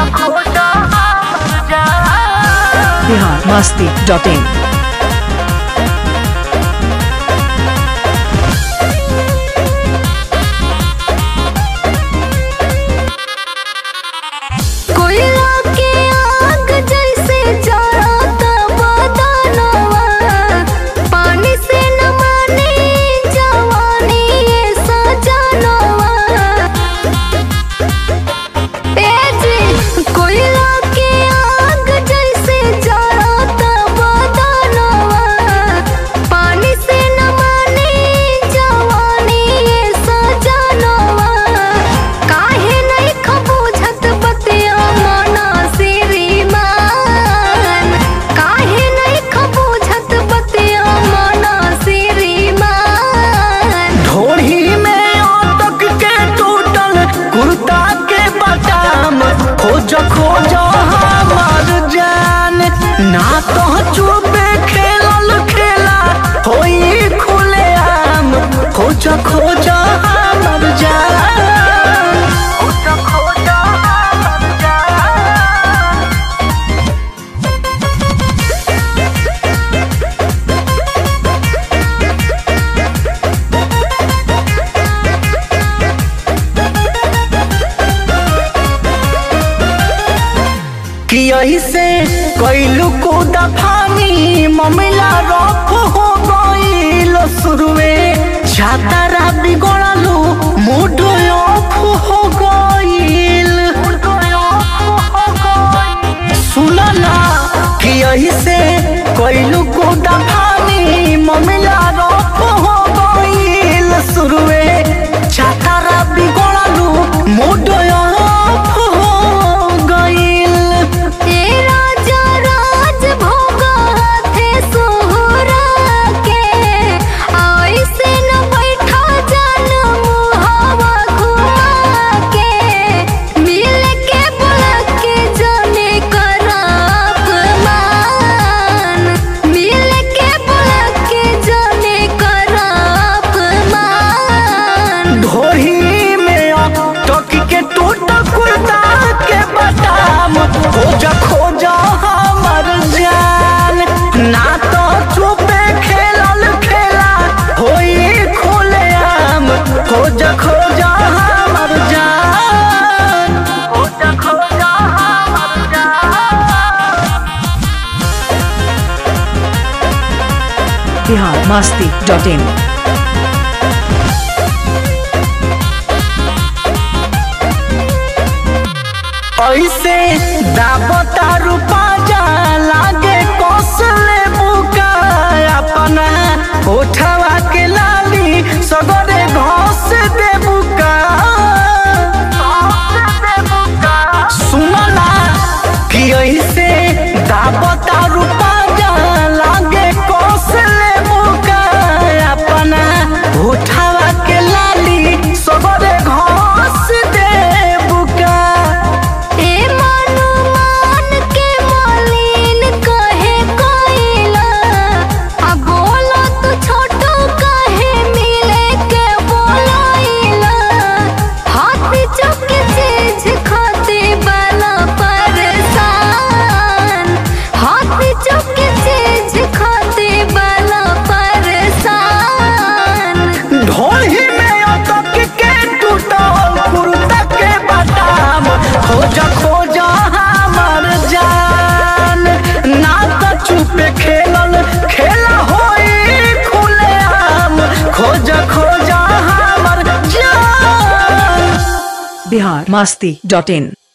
Bihar Masti dot in कोयला के आग जैसे जड़ता बदनवा पानी से न माने जवानी ये सजनवा ए जी कोयला के आग जैसे जड़ता बदनवा पानी से न माने जवानी ये सजनवा काहे नहीं खबूझत बतिया मना श्रीमान काहे नहीं खबूझत बतिया मना श्रीमान ढोढ़ी में अटक के टूटल कुर्ता के बटाम खोज खोज हमार जान ना तो चुपे खेलल खेला होई खुले आम खोज खोज हमार जान खोज खोज हमार जान कि ऐसे कैलू को दफानी ममिला रफ हो गईल शुरुए छातारा बिगड़लू मूड ऑफ हो गईल सुन ना कि ऐसे कैलू को दफानी ममिला रफ हो गईल शुरुए छातारा बिगड़लू मूड ऑफ हो गईल ए राजा राज भोगा हाथे सोहरा के ऐसे न बैठा जान मुहावा घुमा के मिल के बुला के जाने कराप मान मिल के बुला के जाने कराप मान ढोही में टक के टूट कुर्ता के बटाम खोज खोज हमर जान ना तो चुपे खेलल खेला होई खुले आम खोज खोज हमर जान खोज खोज हमर जान बिहार मस्ती डॉट इन ऐसे दाबता रूपा जा लागे कौशले बुका अपना उठवा के लाली सगरे घोस दे बुका सुनना कि ऐसे दाबता रूपा जा लागे कौशले बुका अपना उठवा के लाली सगरे घोस दे बुका ए मानु मान के मालिन कहे कोइला आ बोलो तू छोटो कहे मिले के बोलाइला हाथ चुक चीज खाते वाला परेशान हाथ चुक चीज खाते वाला परेशान ढोही में अटक के टूटल कुर्ता के बटाम खोज खोज हमर जान ना तो चुपे खेलल खेला होई खुले आम खोज खोज हमर जान बिहार मस्ती डॉट इन